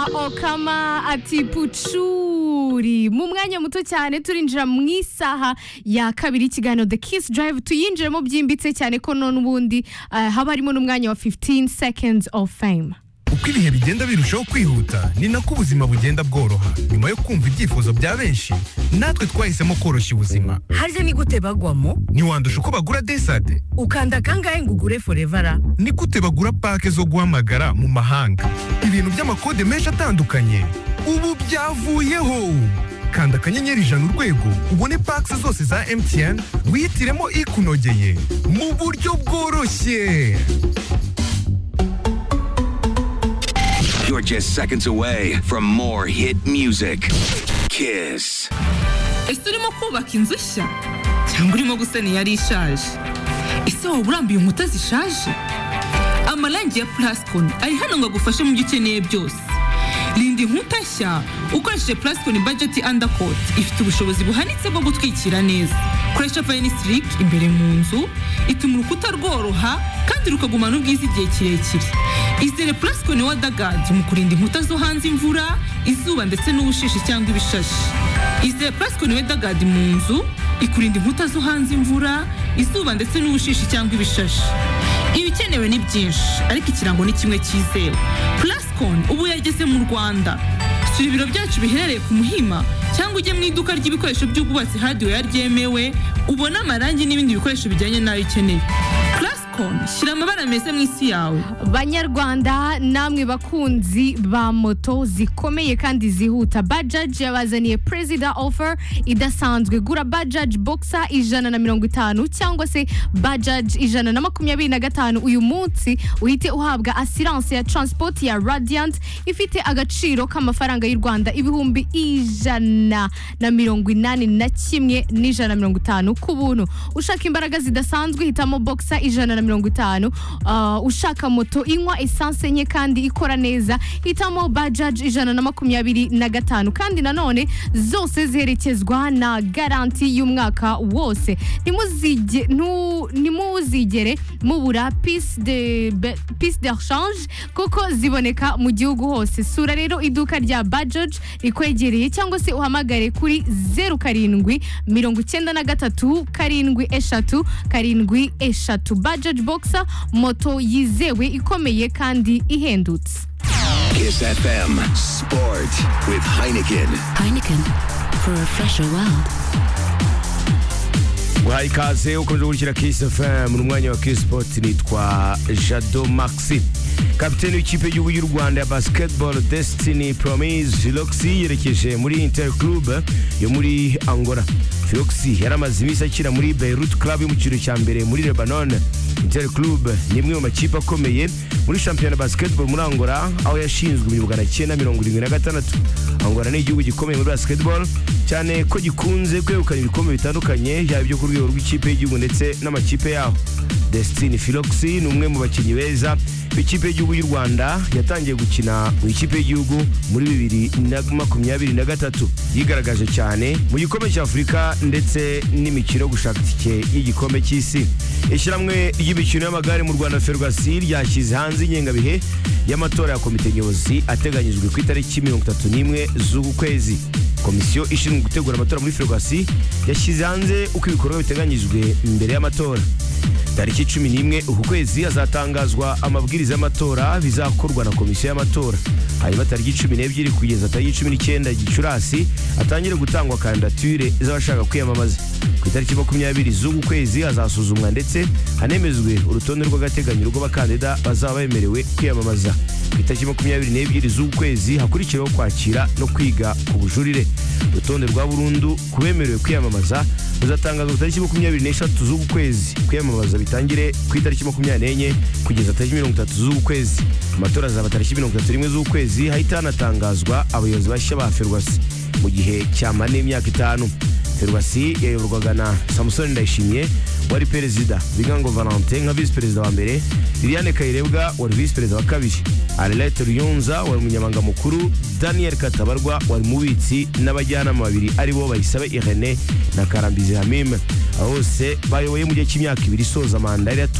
okama ati pucuri mu mwanya muto cyane turinjira mu isaha ya kabiri ikiganiro the kiss drive tuyinjiremo byimbitse cyane ko none ubundi eh, haba harimo n'umwanya wa 15 seconds of fame uko ibihe bigenda birushaho kwihuta ni nako ubuzima bugenda bworoha nyuma yo kumva ibyifuzo bya benshi natwe twahisemo koroshya ubuzima harya ni gute bagwamo ntiwandusha uko bagura desade ukanda kangahe ngo ugure forevara ni gute bagura pake zo guhamagara mu mahanga ibintu by'amakode menshi atandukanye ubu byavuyeho kanda akanyenyeri ijana urwego ubone pake zose za mtn wihitiremo ikunogeye mu buryo bworoshye You're just seconds away from more hit music. Kiss. ese urimo kubaka inzu nshya cyangwa urimo gusana iyari ishaje ese waba urambuye inkuta zishaje amarangi ya plascon ari hano ngo agufashe mu byo ukeneye byose rinda inkuta nshya ukoresheje plascon budget undercoat ifite ubushobozi buhanitse bwo gutwikira neza koresha vanisitiric imbere mu nzu ituma urukuta rworoha kandi rukagumana ubwiza igihe kirekire izere plascon wadagadi mu kurinda inkuta zo hanze imvura izuba ndetse n'ubushishi cyangwa ibishashi Izere Plascon Weatherguard mu nzu ikurinda inkuta zo hanze imvura, izuba ndetse n'ubushishi cyangwa ibishashi. Ibikenewe ni byinshi, ariko ikirango ni kimwe cyizewe. Plascon ubu yageze mu Rwanda. Sura ibiro byacu biherereye ku Muhima cyangwa ujye mu iduka ry'ibikoresho by'ubwubatsi hardware ryemewe, ubone amarangi n'ibindi bikoresho bijyanye n'ayo ukeneye. Plascon shyira amabara meza mu isi yawe. banyarwanda namwe bakunzi ba moto zikomeye kandi zihuta bajaji yabazaniye perezida ofa idasanzwe gura bajaji bogisa ijana na mirongo itanu cyangwa se bajaji ijana na makumyabiri na gatanu uyu munsi uhite uhabwa asiranse ya transport ya radiant ifite agaciro k'amafaranga y'u rwanda ibihumbi ijana na mirongo inani na kimwe n'ijana na mirongo itanu ku buntu ushaka imbaraga zidasanzwe hitamo bogisa ijana na mirongo itanu Ah, ushaka moto inywa esanse nke kandi ikora neza hitamo bajaji ijana na makumyabiri na gatanu kandi nanone zose ziherekezwa na garanti y'umwaka wose Ntimuzige- ntu- ntimuzigere mubura pisi de be- pisi de shanje kuko ziboneka mu gihugu hose sura rero iduka rya bajaji rikwegereye cyangwa se uhamagare kuri zeru karindwi mirongo icyenda na gatatu karindwi eshatu karindwi eshatu bajaji bogisa moto yizewe ikomeye kandi ihendutse Kiss FM Sport with Heineken. Heineken for a fresher world. Wahaye ikaze ukomeje gushyira Kiss FM mu mwanya wa Kiss Sport nitwa Jado Maxi kapiteni w'ikipe y'igihugu y'u Rwanda ya basketball Destiny Promise Filoxi yerekeje muri Inter Club yo muri Angola Filoxi yari amaze iminsi akina muri Beirut Club yo mu cyiciro cya mbere muri Lebanon Inter Club ni imwe mu makipe akomeye muri shampiyona basketball muri Angola aho yashinzwe mu bihumbi magana cyenda mirongo irindwi na gatandatu Angola ni igihugu gikomeye muri basketball cyane ko gikunze kwegukana ibikombe bitandukanye yaba ibyo ku rwego rw'ikipe y'igihugu ndetse n'amakipe yaho Destiny Philoxi ni umwe mu bakinnyi beza b'ikipe y'igihugu y'u Rwanda yatangiye gukina mu ikipe y'igihugu muri bibiri na makumyabiri na gatatu yigaragaje cyane mu gikombe cya Afurika ndetse n'imikino yo gushaka itike y'igikombe cy'isi ishyirahamwe ry'imikino y'amagare mu Rwanda Ferwasi ryashyize hanze ingengabihe y'amatora ya komite nyobozi ateganyijwe ku itariki mirongo itatu n'imwe z'uku kwezi komisiyo ishinzwe gutegura amatora muri ferwasi yashyize hanze uko ibikorwa biteganyijwe imbere y'amatora tariki cumi n'imwe uku kwezi hazatangazwa amabwiriza y'amatora bizakorwa na komisiyo y'amatora hanyuma tariki cumi n'ebyiri kugeza tariki cumi n'icyenda gicurasi hatangire gutangwa kandidatire z'abashaka kwiyamamaza ku itariki makumyabiri z'uku kwezi hazasuzumwa ndetse hanemezwe urutonde rw'agateganyo rw'abakandida bazaba bemerewe kwiyamamaza ku itariki makumyabiri n'ebyiri z'ukwezi hakurikiraho kwakira no kwiga ku bujurire urutonde rwa burundu ku bemerewe kwiyamamaza ruzatangazwa ku itariki makumyabiri n'eshatu z'uku kwezi kwiyamamaza bitangire ku itariki makumyabiri n'enye kugeza tariki mirongo itatu z'uku kwezi amatora azaba tariki mirongo itatu n'imwe z'uku kwezi hahita hanatangazwa abayobozi bashya ba ferwasi mu gihe cyamara n'imyaka itanu ferwasi yayoborwaga na samusoni ndayishimiye wari perezida bigango valentin nka visi perezida wa mbere liliane kayirebwa wari visi perezida wa kabiri arelete ruyunza wari umunyamabanga mukuru daniel katabarwa wari umubitsi n'abajyanama babiri aribo bayisabe irene na karambizi hamime aba bose bayoboye mu gihe cy'imyaka ibiri isoza manda yari yatu-